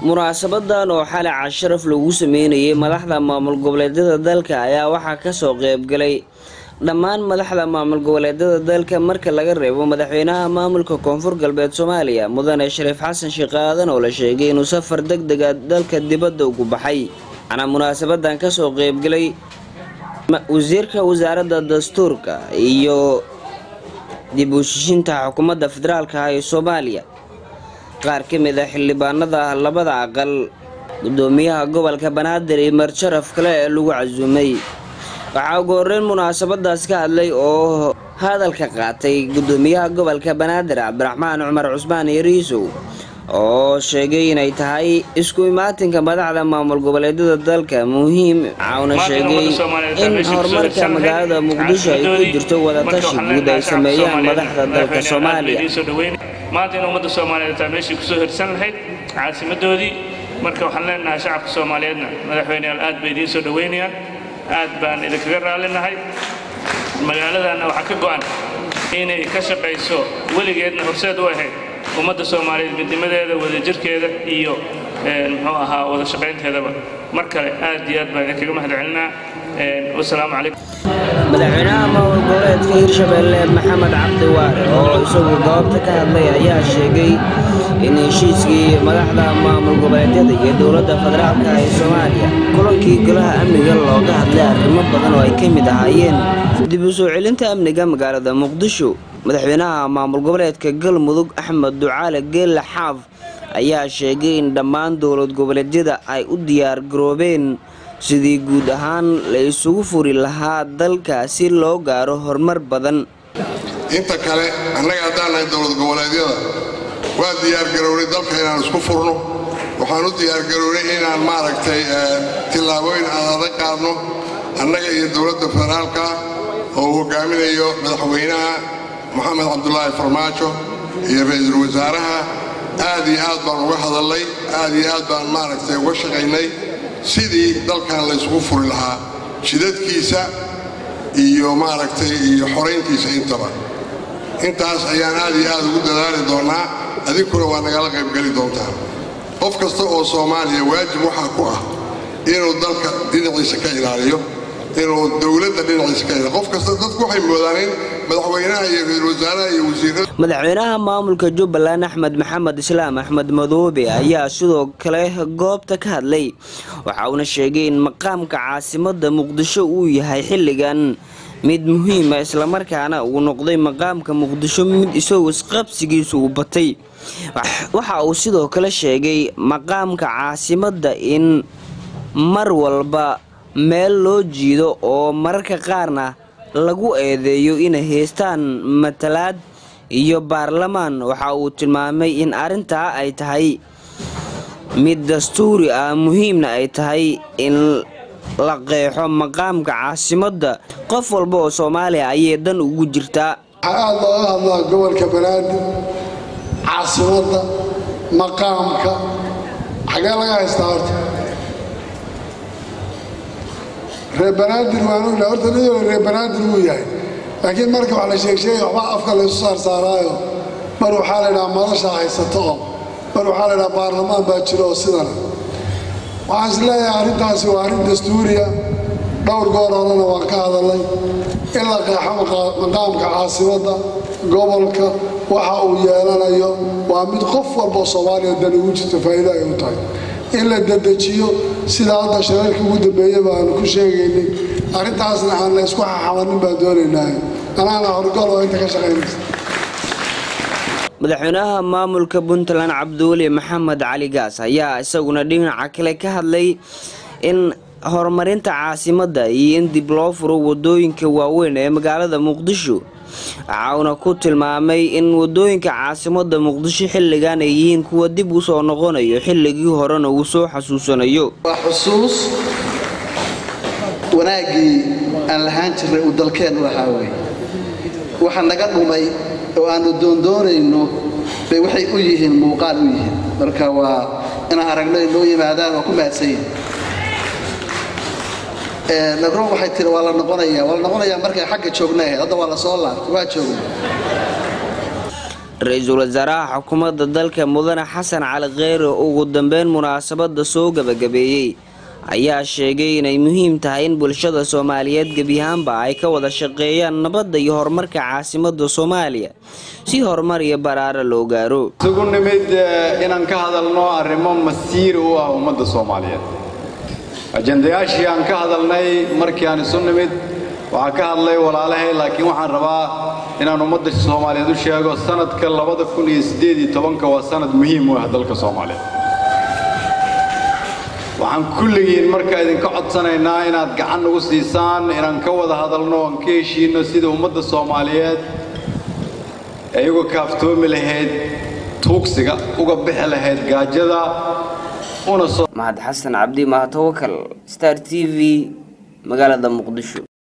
munaasabadan oo xalay casharaf lagu sameynayay madaxda maamul goboleedyada dalka ayaa waxaa kasoo qeybgalay dhammaan madaxda maamul goboleedyada dalka marka laga reebo madaxweynaha maamulka koonfur galbeed soomaaliya mudane shariif xasan sheekh aadan oo la sheegay inuu safar deg dega dalka dibadda ugu baxay waxaana munaasabadan kasoo qeybgalay wasiirka wasaaradda dastuurka iyo dib u shishinta xukuumadda federaalka ah ee soomaaliya qaar ka mid a xildhibaanada labada aqal gudoomiyaha gobolka banaadir iyo marjaraf kale ee lagu casuumay waxaa ugu horeyn munaasabadaas ka hadlay oo hadalka qaatay gudoomiyaha gobolka banaadir cabdiraxmaan cumar cusmaan yariisow oo sheegay inay tahay isku imaatinka madaxda maamul goboleedyada dalka muhiim waxauna sheegay in horumarka magaalada muqdisho ay ku jirto wadatashi guud ay sameeyaan madaxda dalka soomaaliya maanta in ummadda soomaaliyeed taa meeshii kusoo hirsan lahayd caasimadoodii marka waxaan leenahay shacabka soomaaliyeedna madaxweyneyaal aad bay idiin soo dhoweynayaan aad baan idinkaga raallinahay magaaladanna waxaa ka go'an inay ka shaqayso weligeedna horseed u ahayd ummadda soomaaliyeed midnimadeeda wadajirkeeda iyo muxuu ahaa wada shaqaynteedaba mar kale aad iyo aad baan idinkaga mahad celinaa wasalaamu calaykum madaxweynaha maamul goboleedka hirshabeelle maxamed cabdi waare oo isagu goobta ka hadlay ayaa sheegay in heshiiskii madaxda maamul goboleedyada iyo dowladda federaalka ee soomaaliya kulankii golaha amniga looga hadlay arrimo badan oo ay ka mid ahaayeen dib u soo celinta amniga magaalada muqdisho madaxweynaha maamul goboleedka galmudug axmed ducaale geelle xaaf ayaa sheegay in dhammaan dowlad goboleedyada ay u diyaar garoobeen sidii guud ahaan la isugu furi lahaa dalka si loo gaaro horumar badan inta kale annaga haddaan nahay dowlad goboleedyada waa diyaargarownay dalka inaan isku furno waxaan u diyaargarownay inaan maaragtay tillaabooyin aan adag qaadno annaga iyo dowladda federaalka oo uu hogaaminayo madaxweynaha moxamed cabdulaahi farmaajo iyo ra-iisul wasaaraha aad iyo aad baan uga hadalnay aad iyo aad baan maaragtay uga shaqaynay sidii dalkan laysugu furi lahaa jidadkiisa iyo maaragtay iyo xorayntiisa intaba intaas ayaan aad iyo aad ugu dadaali doonnaa adinkuna waa nagala qaybgeli doontaan qof kasta oo soomaaliya waajib waxaa ku ah inuu dalka dhinaciisa ka ilaaliyo inuu dowladda dhinaciisa ka ilaaliyo qof kasta dadku waxay moodaan in madaxweynaha iyo ra-isul wasaaraha iyo wasiirada madaxweynaha maamulka jubbaland axmed maxamed islaam axmed madoobe ayaa sidoo kale goobta ka hadlay waxa uuna sheegay in maqaamka caasimadda muqdisho uu yahay xilligan mid muhiima islamarkaana uu noqday maqaamka muqdisho mid isagoo isqabsigiisu uu batay waxa uu sidoo kale sheegay maqaamka caasimadda in mar walba meel loo jiido oo mararka qaarna lagu eedeeyo inay haystaan matalaad iyo baarlamaan waxa uu tilmaamay in arrintaa ay tahay mid dastuuri ah muhiimna ay tahay in la qeexo maqaamka caasimadda qof walba oo soomaaliya ayay dan ugu jirtaa waxaa aad looga hadlaa gobolka banaadir caasimadda maqaamka xagee laga haystaa horta reer banaadir waan ognahay horta nin reer banaadir wuu yahay laakiin marka wax la sheegsheegay waxbaa afka laysu saarsaaraayo mar waxaa la ydhaha madashaa haysato oo mar waxaa la ydhaha baarlamaan baa jiro oo sidana waxaan is leeyahay arrintaasi waa arrin dastuuriya dhowr goor horena waan ka hadalnay in la qeexo maqaamka caasimadda gobolka waxa uu yeelanayo waa mid qof walboo soomaaliya dan ugu jirto faa'iido ay u tahay in la dedejiyo sida hadda shirarkii ugu dambeeya baanu ku sheegaynay arrintaasna aan la isku xaxamanin baan doonaynaa anaana horgol oo inta ka shaqaynaysa madaxweynaha maamulka puntland cabdiweli maxamed cali gaas ayaa isaguna dhinaca kale ka hadlay in horumarinta caasimadda iyo in dib loo furo wadooyinka waaweyn ee magaalada muqdisho waxauna ku tilmaamay in wadooyinka caasimadda muqdisho xilligan ay yihiin kuwa dib u soo noqonayo xilligii horena uu soo xasuusanayo waa xusuus wanaaggii aan lahaan jirnay uu dalkeennu lahaa wey waxa naga dhumay oo aannu doondoonayno bay waxay u yihiin muuqaal u yihiin marka waa inaan aragno inoo yimaadaan waa ku mahadsanyihin nabro waxay tiri waa la noqonaya waa la noqonayaa markay xagga joogna ahayd hadda waa la soo laabtay waa joogna ra-iisul wasaaraha xukuumadda dalka mudane xasan cali kheyre ugu dambeyn munaasabada soo gabagabeeyey ayaa sheegay inay muhiim tahay in bulshada soomaaliyeed gebiyahaanba ay ka wada shaqeeyaan nabadda iyo horumarka caasimada soomaaliya si horumar iyo baraare loo gaaro isugu nimid inaan ka hadalno arrimo masiir u ah ummadda soomaaliyeed ajendayaashii aan ka hadalnay markii aan isu nimid waxaa ka hadlay walaalahay laakiin waxaan rabaa inaan ummadda soomaaliyeed u sheego sanadka labada kun iyo siddeed iyo tobanka waa sanad muhiim u ah dalka soomaaliyeed waxaan kulligiin marka idinka codsanaynaa inaad gacan nagu siisaan inaan ka wada hadalno aan ka heshiinno sida ummadda soomaaliyeed ay uga kaaftoomi lahayd tuugsiga uga bixi lahayd gaajada una soo mahad xasan cabdi mahatawakal star t v magaalada muqdisho